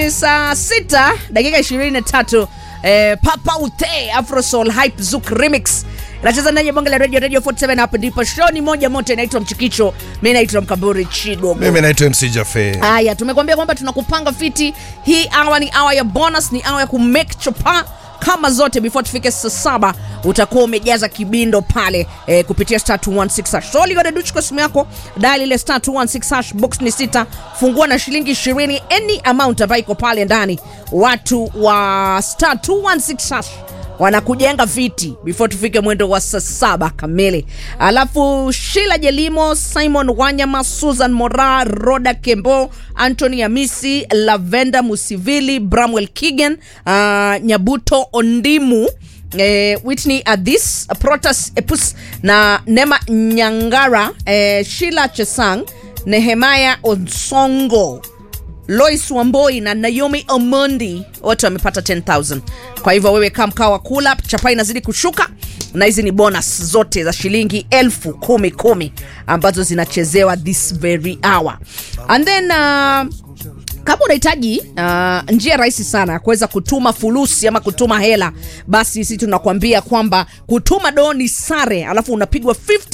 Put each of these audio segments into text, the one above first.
ni saa sita dakika 23 eh, papa ute afrosol hype zouk remix nacheza ndani ya bonge la radio radio 47 hapa ndipo show ni moja moto inaitwa mchikicho mi naitwa mkamburi chidogo mimi naitwa mc jafe haya tumekuambia kwamba tunakupanga fiti hii awa ni awa ya bonus ni awa ya kumake chopa kama zote before tufike saa saba utakuwa umejaza kibindo pale eh, kupitia star 216 hash so ligodeduchi kwa simu yako dali ile star 216 hash box ni sita fungua na shilingi 20 any amount ambayo iko pale ndani watu wa star 216 hash wanakujenga viti before tufike mwendo wa saa saba kamili alafu shila jelimo simon wanyama susan mora roda kembo antony amisi lavenda musivili bramwel kigan uh, nyabuto ondimu Eh, whitney adhis protas epus na nema nyangara eh, shila chesang nehemaya onsongo lois wamboi na naomi omondi wote wamepata 10000 kwa hivyo wewe kaa mkaa wa kula chapa inazidi kushuka na hizi ni bonus zote za shilingi elfu kumi kumi ambazo zinachezewa this very hour and then uh, kama unahitaji uh, njia rahisi sana ya kuweza kutuma fulusi ama kutuma hela basi sisi tunakuambia kwamba kutuma doo ni sare alafu unapigwa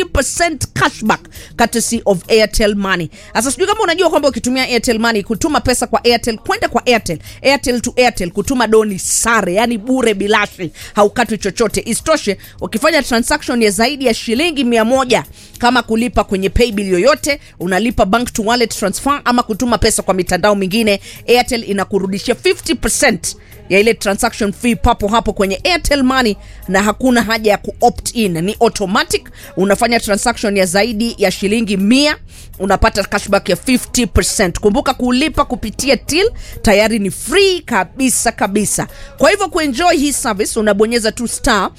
50 cashback courtesy of airtel money sasa sijui kama unajua kwamba ukitumia airtel money kutuma pesa kwa airtel kwenda kwa airtel airtel to airtel kutuma doo ni sare yani bure bilashi haukatwi chochote isitoshe ukifanya transaction ya zaidi ya shilingi mia moja kama kulipa kwenye paybill yoyote unalipa bank to wallet transfer ama kutuma pesa kwa mitandao mingine airtel inakurudishia 50 ya ile transaction fee papo hapo kwenye airtel money na hakuna haja ya kuopt in ni automatic unafanya transaction ya zaidi ya shilingi mia unapata cashback ya 50 kumbuka kulipa kupitia till tayari ni free kabisa kabisa kwa hivyo kuenjoy hii service unabonyeza tu star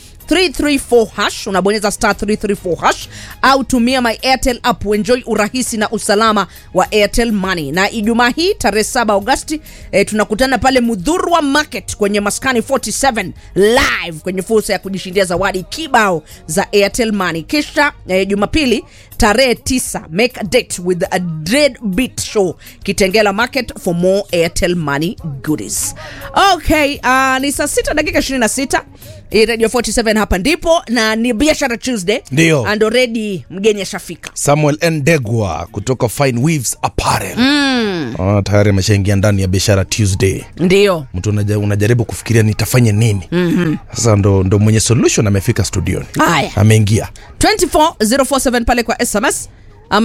334 hash unabonyeza star 334 hash au tumia my airtel app uenjoy urahisi na usalama wa airtel money na ijumaa hii tarehe 7 agosti eh, tunakutana pale mudhurwa market kwenye maskani 47 live kwenye fursa ya kujishindia zawadi kibao za airtel money kisha eh, jumapili tarehe 9 make a date with a dread beat show kitengela market for more airtel money goodies okay uh, ni saa 6 dakika 26 hii radio 47 hapa ndipo na ni biashara tuesday Ndio. and already mgeni ashafika samuel ndegwa kutoka fine weaves apparel mm. ah, tayari ameshaingia ndani ya biashara tuesday ndio mtu unaja, unajaribu kufikiria nitafanya nini mm-hmm. sasa ndo, ndo mwenye solution amefika studioni Haya. ameingia 24047 pale kwa sms ama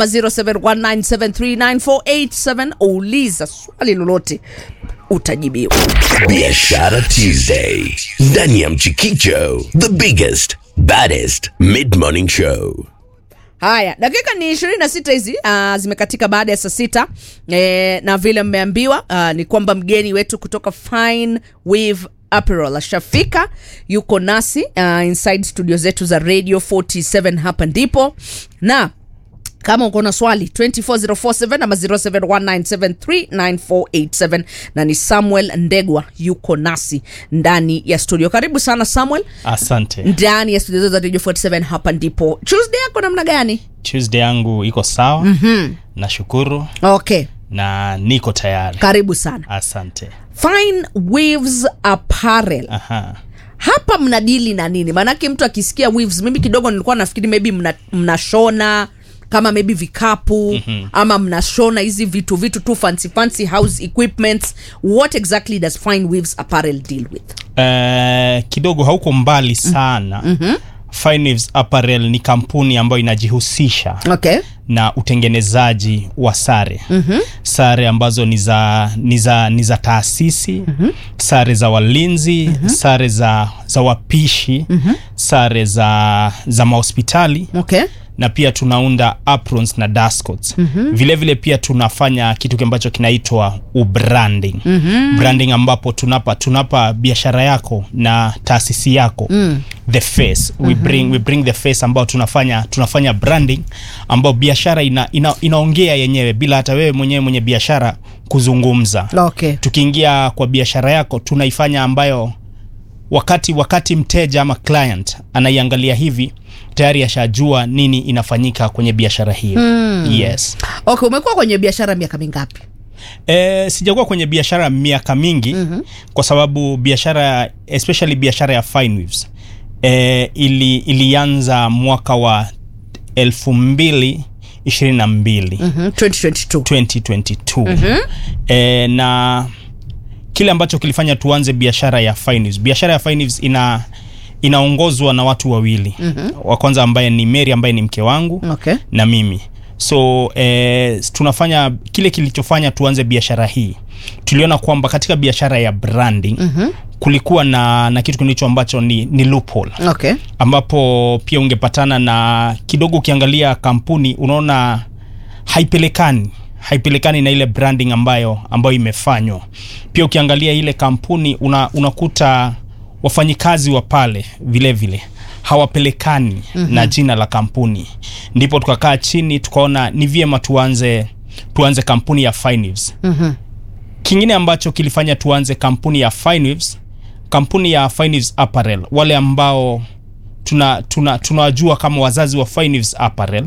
0719739487 uliza swali lolote utajibiwa Biashara Tuesday ndani ya Mchikicho, the biggest baddest mid morning show. haya dakika ni 26 hizi uh, zimekatika baada ya saa sita e, na vile mmeambiwa uh, ni kwamba mgeni wetu kutoka fine wave Apparel ashafika yuko nasi uh, inside studio zetu za radio 47 hapa ndipo na kama uko na swali 24047 ama 0719739487 na ni samuel ndegwa yuko nasi ndani ya studio karibu sana samuel asante ndani ya studio zetu za radio 47 hapa ndipo tuesday yako namna gani tuesday yangu iko sawa mm-hmm. nashukuru okay na niko tayari karibu sana asante fine waves apparel Aha. hapa mnadili na nini maanake mtu akisikia waves mimi kidogo nilikuwa nafikiri maybe mna- mnashona kama maybe vikapu mm-hmm. ama mnashona hizi vitu vitu tu fancy fancy house equipments what exactly does fine waves apparel deal with Eh, kidogo hauko mbali sana mm-hmm. Finewaves apparel ni kampuni ambayo inajihusisha okay na utengenezaji wa sare mm-hmm. sare ambazo ni za ni za ni za taasisi mm-hmm. sare za walinzi mm-hmm. sare za za wapishi mm-hmm. sare za za mahospitali okay na pia tunaunda aprons na dascots mm-hmm. vile vile pia tunafanya kitu ambacho kinaitwa ubranding mm-hmm. branding ambapo tunapa tunapa biashara yako na taasisi yako mm. the face mm-hmm. we bring, we bring the face ambao tunafanya tunafanya branding ambao biashara ina, ina, inaongea yenyewe bila hata wewe mwenyewe mwenye biashara kuzungumza okay tukiingia kwa biashara yako tunaifanya ambayo wakati wakati mteja ama client anaiangalia hivi tayari ashajua nini inafanyika kwenye biashara hiyo mm. yes okay umekuwa kwenye biashara miaka mingapi E, sijakuwa kwenye biashara miaka mingi mm-hmm. kwa sababu biashara especially biashara ya fine weaves e, ili, ilianza mwaka wa elfu mbili ishirini na mbili Mhm, 2022 2022 mm-hmm. e, na kile ambacho kilifanya tuanze biashara ya fine weaves biashara ya fine weaves ina inaongozwa na watu wawili mm-hmm. wa kwanza ambaye ni Mary ambaye ni mke wangu okay na mimi so eh, tunafanya kile kilichofanya tuanze biashara hii tuliona kwamba katika biashara ya branding mm-hmm. kulikuwa na, na kitu kilicho ambacho ni, ni loophole okay ambapo pia ungepatana na kidogo ukiangalia kampuni unaona haipelekani haipelekani na ile branding ambayo ambayo imefanywa pia ukiangalia ile kampuni una, unakuta wafanyikazi wa pale vile vile hawapelekani mm-hmm. na jina la kampuni ndipo tukakaa chini tukaona ni vyema tuanze tuanze kampuni ya Fineweaves. Mhm. kingine ambacho kilifanya tuanze kampuni ya Fineweaves, kampuni ya Fineweaves Apparel wale ambao tuna tuna tunawajua kama wazazi wa Fineweaves Apparel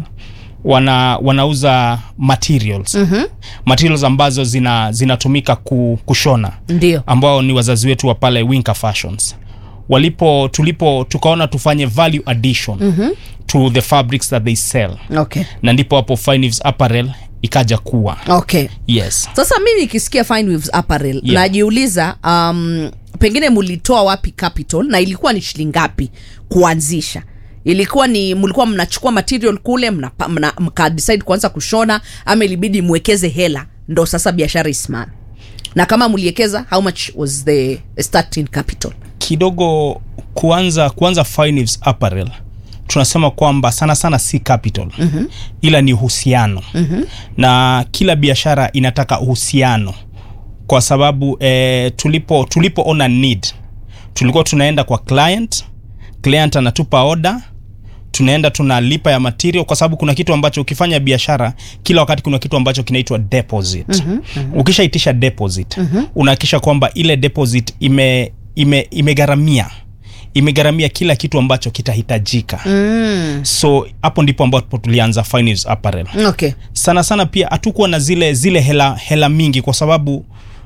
wana wanauza materials mm-hmm. materials ambazo zina zinatumika ku, kushona ndio ambao ni wazazi wetu wa pale Winker Fashions walipo tulipo tukaona tufanye value addition mm-hmm. to the fabrics that they sell okay na ndipo hapo Fineweaves Apparel ikaja kuwa okay yes sasa mimi nikisikia Fine Weaves Apparel Yeah. najiuliza um, pengine mulitoa wapi capital na ilikuwa ni shilingi ngapi kuanzisha ilikuwa ni mlikuwa mnachukua material kule mnapa- mna, mka decide kuanza kushona ama ilibidi mwekeze hela ndo sasa biashara isimame na kama mliekeza how much was the starting capital kidogo kuanza kuanza Fineweaves Apparel tunasema kwamba sana sana si capital mm-hmm. ila ni uhusiano mm-hmm. na kila biashara inataka uhusiano kwa sababu eh, tulipo tulipoona need tulikuwa tunaenda kwa client client anatupa order tunaenda tunalipa ya material kwa sababu kuna kitu ambacho ukifanya biashara kila wakati kuna kitu ambacho kinaitwa deposit mm-hmm, mm-hmm. ukishaitisha deposit mm-hmm. unahakikisha kwamba ile deposit ime ime imegharamia imegharamia kila kitu ambacho kitahitajika mm. so hapo ndipo ambapo tulianza Fineweaves Apparel okay sana sana pia hatukuwa na zile zile hela hela mingi kwa sababu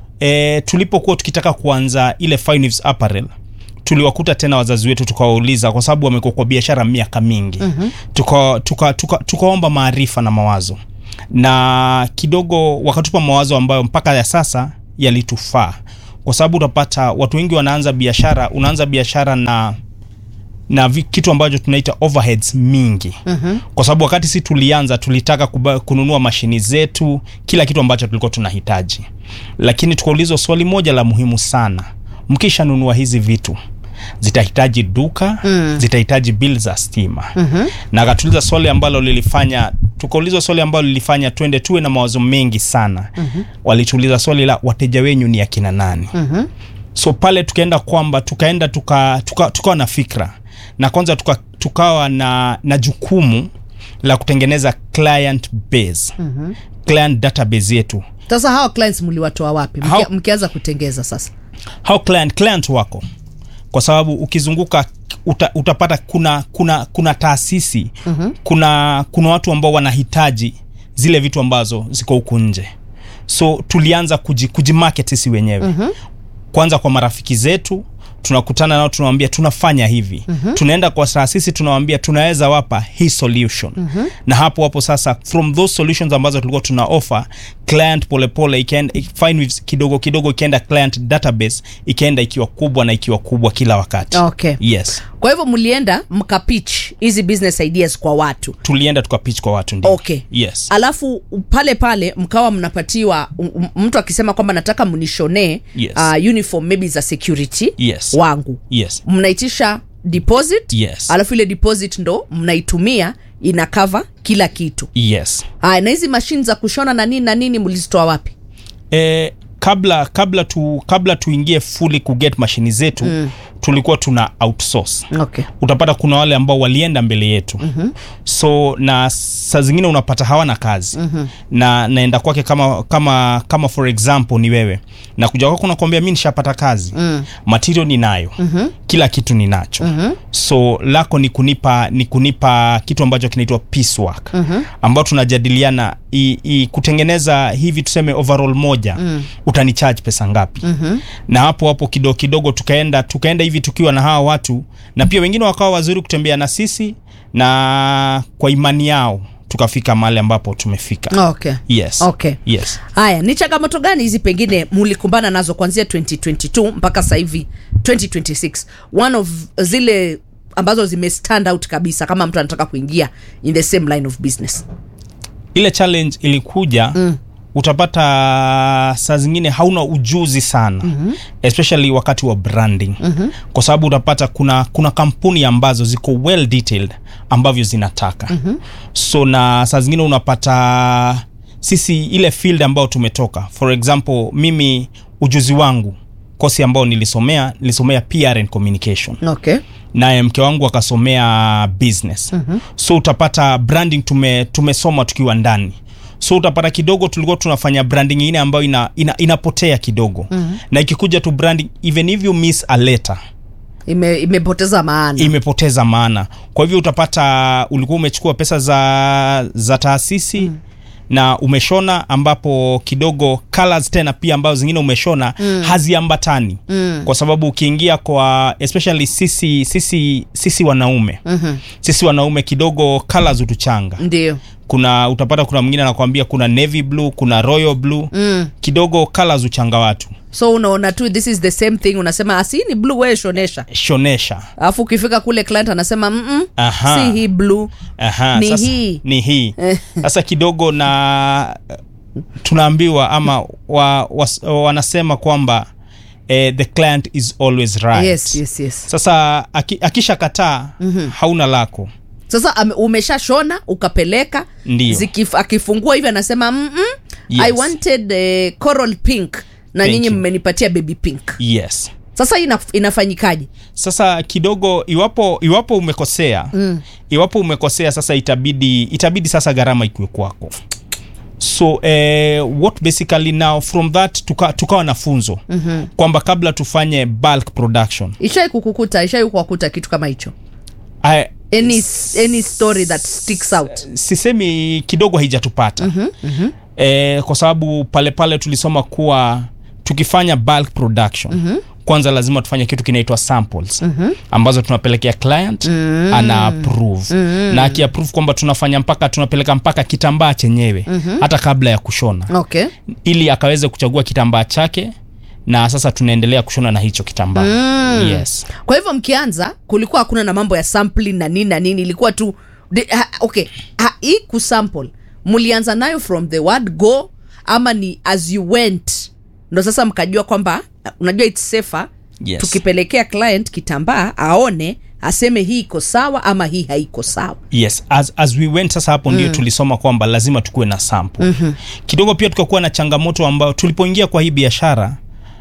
e, tulipokuwa tukitaka kuanza ile Fineweaves Apparel tuliwakuta tena wazazi wetu tukawauliza kwa sababu wamekuwa kwa biashara miaka mingi mm-hmm. tukaomba tuka, tuka, tukaomba maarifa na mawazo na kidogo wakatupa mawazo ambayo mpaka ya sasa yalitufaa kwa sababu utapata watu wengi wanaanza biashara unaanza biashara na na vi- kitu ambacho tunaita overheads mingi mm-hmm. kwa sababu wakati si tulianza tulitaka kuba, kununua mashini zetu kila kitu ambacho tulikuwa tunahitaji lakini tukaulizwa swali moja la muhimu sana mkishanunua hizi vitu zitahitaji duka mm. zitahitaji bill za stima mm-hmm. na akatuliza swali ambalo lilifanya tukaulizwa swali ambalo lilifanya twende tuwe na mawazo mengi sana mm-hmm. walituuliza swali la wateja wenyu ni akina nani mm-hmm so pale tukaenda kwamba tukaenda tukawa tuka, tuka na fikra na kwanza tuka, tukawa na, na jukumu la kutengeneza client base mm-hmm. client database yetu sasa hawa clients mliwatoa wapi Mkia- How- mkianza kutengeza sasa how client client wako kwa sababu ukizunguka uta, utapata kuna kuna kuna taasisi mm-hmm. kuna kuna watu ambao wanahitaji zile vitu ambazo ziko huku nje so tulianza kuji, kujimarket sisi wenyewe mm-hmm. kwanza kwa marafiki zetu tunakutana nao tunawambia tunafanya hivi mm-hmm. tunaenda kwa taasisi tunawambia tunaweza wapa hii solution mm-hmm. na hapo hapo sasa from those solutions ambazo tulikuwa tuna offer client polepole ikaenda Fineweaves kidogo kidogo ikienda client database ikaenda ikiwa kubwa na ikiwa kubwa kila wakati okay yes kwa hivyo mlienda mkapitch hizi business ideas kwa watu tulienda tukapitch kwa watu ndio okay yes alafu pale pale mkawa mnapatiwa m- m- mtu akisema kwamba nataka mnishonee Yes. uh, uniform maybe za security Yes. wangu yes mnaitisha deposit Yes. alafu ile deposit ndo mnaitumia ina cover kila kitu yes haya na hizi mashine za kushona na nini na nini mlizitoa wapi e, kabla kabla tu kabla tuingie fully kuget mashini zetu mm. tulikuwa tuna outsource okay utapata kuna wale ambao walienda mbele yetu mm-hmm. so na saa zingine unapata hawana kazi mm-hmm. na naenda kwake kama kama kama for example ni wewe na kuja kwako nakwambia mi nishapata kazi mm. material ninayo mm-hmm. kila kitu ninacho mm-hmm. so lako ni kunipa ni kunipa kitu ambacho kinaitwa piecework mm-hmm. ambao tunajadiliana i, i, kutengeneza hivi tuseme overall moja mm. utanicharge pesa ngapi mm-hmm. na hapo hapo kidogo kidogo tukaenda tukaenda hivi tukiwa na hawa watu na pia wengine wakawa wazuri kutembea na sisi na kwa imani yao tukafika mahali ambapo tumefika okay yes Okay. yes haya ni changamoto gani hizi pengine mulikumbana nazo kuanzia 2022 mpaka sasa hivi 2026 one of zile ambazo zime stand out kabisa kama mtu anataka kuingia in the same line of business ile challenge ilikuja mm. utapata saa zingine hauna ujuzi sana mm-hmm. especially wakati wa branding mm-hmm. kwa sababu utapata kuna kuna kampuni ambazo ziko well detailed ambavyo zinataka mm-hmm. so na saa zingine unapata sisi ile field ambayo tumetoka for example mimi ujuzi wangu kosi ambao nilisomea nilisomea PR and communication okay naye mke wangu akasomea business mm-hmm. so utapata branding tume, tumesoma tukiwa ndani so utapata kidogo tulikuwa tunafanya branding ingine ambayo ina, ina, inapotea kidogo mm-hmm. na ikikuja tu branding even if you miss a letter Ime, imepoteza maana imepoteza maana kwa hivyo utapata ulikuwa umechukua pesa za za taasisi mm. na umeshona ambapo kidogo colors tena pia ambazo zingine umeshona mm. haziambatani mm. kwa sababu ukiingia kwa especially sisi sisi sisi wanaume mm-hmm. sisi wanaume kidogo colors hutuchanga ndio kuna utapata kuna mwingine anakwambia kuna navy blue kuna royal blue mm. kidogo colors huchanga watu so unaona tu this is the same thing unasema asi ni blue wewe shonesha shonesha alafu ukifika kule client anasema mm Aha. si hii blue Aha, Ni sasa, hii. ni hii sasa kidogo na tunaambiwa ama wa, was, wanasema kwamba eh, the client is always right yes yes yes sasa aki, akisha kataa mm-hmm. hauna lako sasa ame- umeshashona ukapeleka Ndio. Zikif, akifungua hivi anasema mm Yes. i wanted uh, coral pink na Thank nyinyi you. mmenipatia baby pink yes sasa ina, inafanyikaje sasa kidogo iwapo iwapo umekosea mm. iwapo umekosea sasa itabidi itabidi sasa gharama ikiwe kwako so eh, what basically now from that tuka, tukawa na funzo mm-hmm. kwamba kabla tufanye bulk production ishai kukukuta ishai kuwakuta kitu kama hicho I, any, any story that sticks out sisemi kidogo haijatupata mm-hmm, mm-hmm. E, kwa sababu pale pale tulisoma kuwa tukifanya bulk production mm-hmm. kwanza lazima tufanye kitu kinaitwa samples mm-hmm. ambazo tunapelekea client mm-hmm. ana approve mm-hmm. na akiapprove kwamba tunafanya mpaka tunapeleka mpaka kitambaa chenyewe mm-hmm. hata kabla ya kushona okay ili akaweze kuchagua kitambaa chake na sasa tunaendelea kushona na hicho kitambaa mm. yes kwa hivyo mkianza kulikuwa hakuna na mambo ya sampling na nini na nini ilikuwa tu de, ha, okay ha, hii kusample mlianza nayo from the word go ama ni as you went ndo sasa mkajua kwamba unajua its safer Yes. tukipelekea client kitambaa aone aseme hii iko sawa ama hii haiko sawa yes as, as we went sasa hapo mm. ndio tulisoma kwamba lazima tukuwe na sample mm-hmm. kidogo pia tukakuwa na changamoto ambayo tulipoingia kwa hii biashara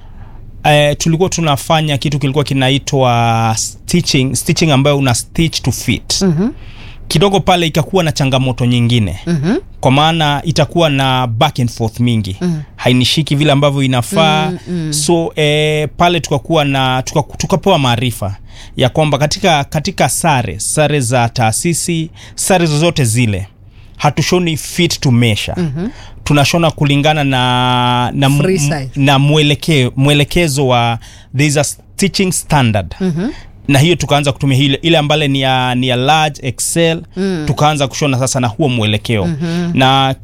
Uh, tulikuwa tunafanya kitu kilikuwa kinaitwa stitching, stitching ambayo una stitch to fit mm-hmm. kidogo pale ikakuwa na changamoto nyingine mm-hmm. kwa maana itakuwa na back and forth mingi mm-hmm. hainishiki vile ambavyo inafaa mm-hmm. so eh, pale tukakuwa na tuka, tukapewa maarifa ya kwamba katika katika sare sare za taasisi sare zozote zile hatushoni fit to measure mm-hmm. tunashona kulingana na na, mu- Free size. na mweleke, mwelekezo wa there is a stitching standard mm-hmm na hiyo tukaanza kutumia ile ile ambale ni ya, ni ya large excel mm. tukaanza kushona sasa na huo mwelekeo mm-hmm. na